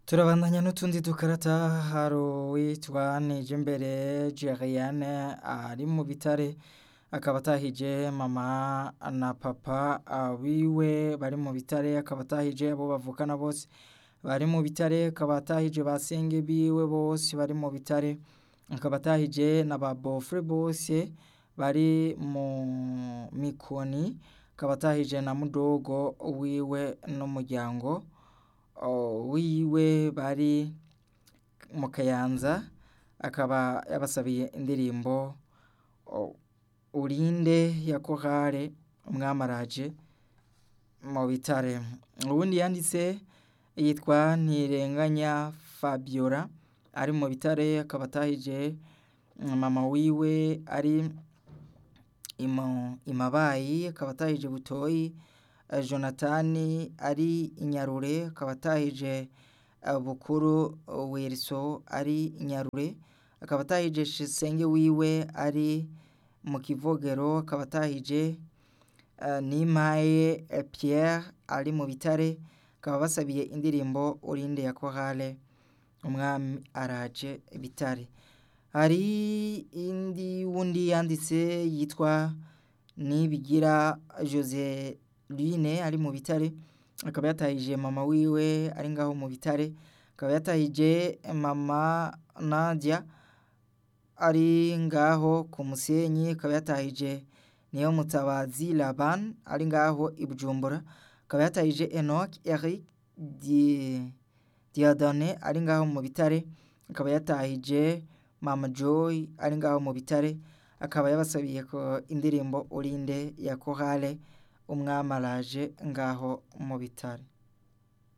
turabandanya n'utundi dukarata hari uwitwa Nijimbere Jeriane ari mu bitare akaba atahije mama na papa wiwe bari mu bitare akaba atahije abo bavukana bose bari mu bitare akaba atahije ba senge biwe bose bari mu bitare akaba atahije na ba bofre bose bari mu mikoni akaba atahije na mudogo wiwe n'umuryango wiwe bari mu kayanza akaba yabasabiye indirimbo urinde ya kohare umwamaraje mu bitare ubundi yanditse yitwa ntirenganya fabiola ari mu bitare akaba atahije mama wiwe ari imabayi akaba atahije butoyi jonatani ari inyarure akaba atahije bukuru weriso ari inyarure akaba atahije senge wiwe ari mu kivogero akaba atahije nimpaye Pierre ari mu bitare akaba basabiye indirimbo urinde ya korale umwami araje bitare hari indi wundi yanditse yitwa nibigira jose Line ari mu bitare akaba yatahije mama wiwe ari ngaho mu bitare akaba yatahije mama Nadia ari ngaho ku musenyi akaba yatahije niyo mutabazi Laban ari ngaho i Bujumbura akaba yatahije Enoch Eric Diadone ari ngaho mu bitare akaba yatahije mama Joy ari ngaho mu bitare akaba yabasabiye ko indirimbo urinde ya korale umwamaraje ngaho mu bitare